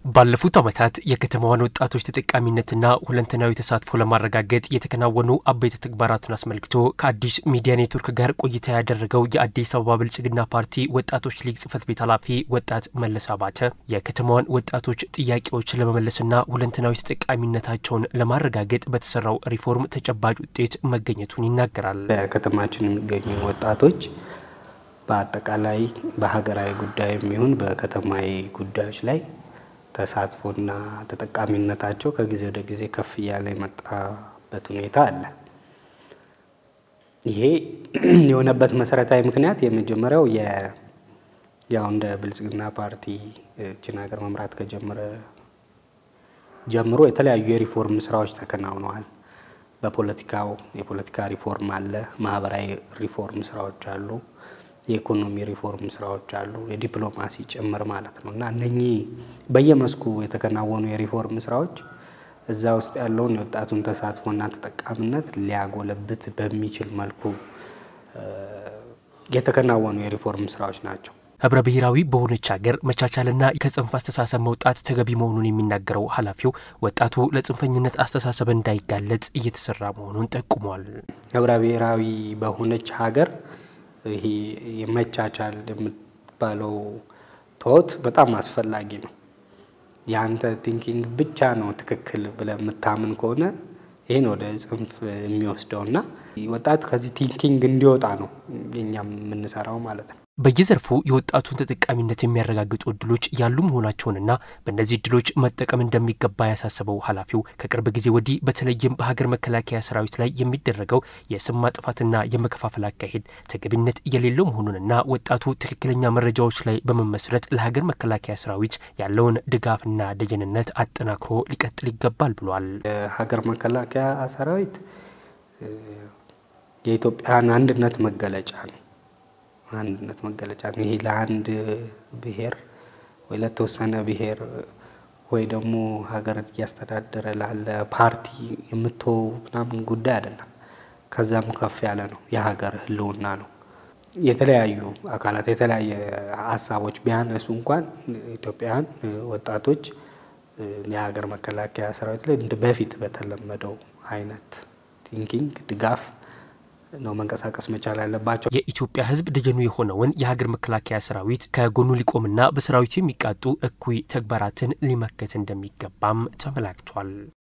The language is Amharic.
ባለፉት ዓመታት የከተማዋን ወጣቶች ተጠቃሚነትና ሁለንተናዊ ተሳትፎ ለማረጋገጥ የተከናወኑ አበይት ተግባራትን አስመልክቶ ከአዲስ ሚዲያ ኔትወርክ ጋር ቆይታ ያደረገው የአዲስ አበባ ብልጽግና ፓርቲ ወጣቶች ሊግ ጽህፈት ቤት ኃላፊ ወጣት መለስ አባተ የከተማዋን ወጣቶች ጥያቄዎች ለመመለስና ሁለንተናዊ ተጠቃሚነታቸውን ለማረጋገጥ በተሰራው ሪፎርም ተጨባጭ ውጤት መገኘቱን ይናገራል። በከተማችን የሚገኙ ወጣቶች በአጠቃላይ በሀገራዊ ጉዳይ የሚሆን በከተማዊ ጉዳዮች ላይ ተሳትፎና ተጠቃሚነታቸው ከጊዜ ወደ ጊዜ ከፍ እያለ የመጣበት ሁኔታ አለ። ይሄ የሆነበት መሰረታዊ ምክንያት የመጀመሪያው ያው እንደ ብልጽግና ፓርቲ እችን ሀገር መምራት ከጀመረ ጀምሮ የተለያዩ የሪፎርም ስራዎች ተከናውነዋል። በፖለቲካው የፖለቲካ ሪፎርም አለ፣ ማህበራዊ ሪፎርም ስራዎች አሉ የኢኮኖሚ ሪፎርም ስራዎች አሉ፣ የዲፕሎማሲ ጭምር ማለት ነው እና እነኚህ በየመስኩ የተከናወኑ የሪፎርም ስራዎች እዛ ውስጥ ያለውን የወጣቱን ተሳትፎና ተጠቃሚነት ሊያጎለብት በሚችል መልኩ የተከናወኑ የሪፎርም ስራዎች ናቸው። ህብረ ብሔራዊ በሆነች ሀገር መቻቻልና ከጽንፍ አስተሳሰብ መውጣት ተገቢ መሆኑን የሚናገረው ኃላፊው ወጣቱ ለጽንፈኝነት አስተሳሰብ እንዳይጋለጥ እየተሰራ መሆኑን ጠቁሟል። ህብረ ብሔራዊ በሆነች ሀገር ይሄ የመቻቻል የምትባለው ቶት በጣም አስፈላጊ ነው። የአንተ ቲንኪንግ ብቻ ነው ትክክል ብለህ የምታምን ከሆነ ይህን ወደ ጽንፍ የሚወስደውና ወጣት ከዚህ ቲንኪንግ እንዲወጣ ነው የኛም የምንሰራው ማለት ነው። በየዘርፉ የወጣቱን ተጠቃሚነት የሚያረጋግጡ እድሎች ያሉ መሆናቸውንና በእነዚህ እድሎች መጠቀም እንደሚገባ ያሳሰበው ኃላፊው ከቅርብ ጊዜ ወዲህ በተለይም በሀገር መከላከያ ሰራዊት ላይ የሚደረገው የስም ማጥፋትና የመከፋፈል አካሄድ ተገቢነት የሌለው መሆኑንና ወጣቱ ትክክለኛ መረጃዎች ላይ በመመስረት ለሀገር መከላከያ ሰራዊት ያለውን ድጋፍና ደጀንነት አጠናክሮ ሊቀጥል ይገባል ብሏል። የሀገር መከላከያ ሰራዊት የኢትዮጵያን አንድነት መገለጫ ነው አንድነት መገለጫ ነው። ይሄ ለአንድ ብሔር ወይ ለተወሰነ ብሔር ወይ ደግሞ ሀገር እያስተዳደረ ላለ ፓርቲ የምትወው ምናምን ጉዳይ አይደለም። ከዛም ከፍ ያለ ነው። የሀገር ሕልውና ነው። የተለያዩ አካላት የተለያየ ሀሳቦች ቢያነሱ እንኳን ኢትዮጵያውያን ወጣቶች የሀገር መከላከያ ሰራዊት ላይ በፊት በተለመደው አይነት ቲንኪንግ ድጋፍ ነው መንቀሳቀስ መቻል ያለባቸው። የኢትዮጵያ ሕዝብ ደጀኑ የሆነውን የሀገር መከላከያ ሰራዊት ከጎኑ ሊቆምና በሰራዊቱ የሚቃጡ እኩይ ተግባራትን ሊመከት እንደሚገባም ተመላክቷል።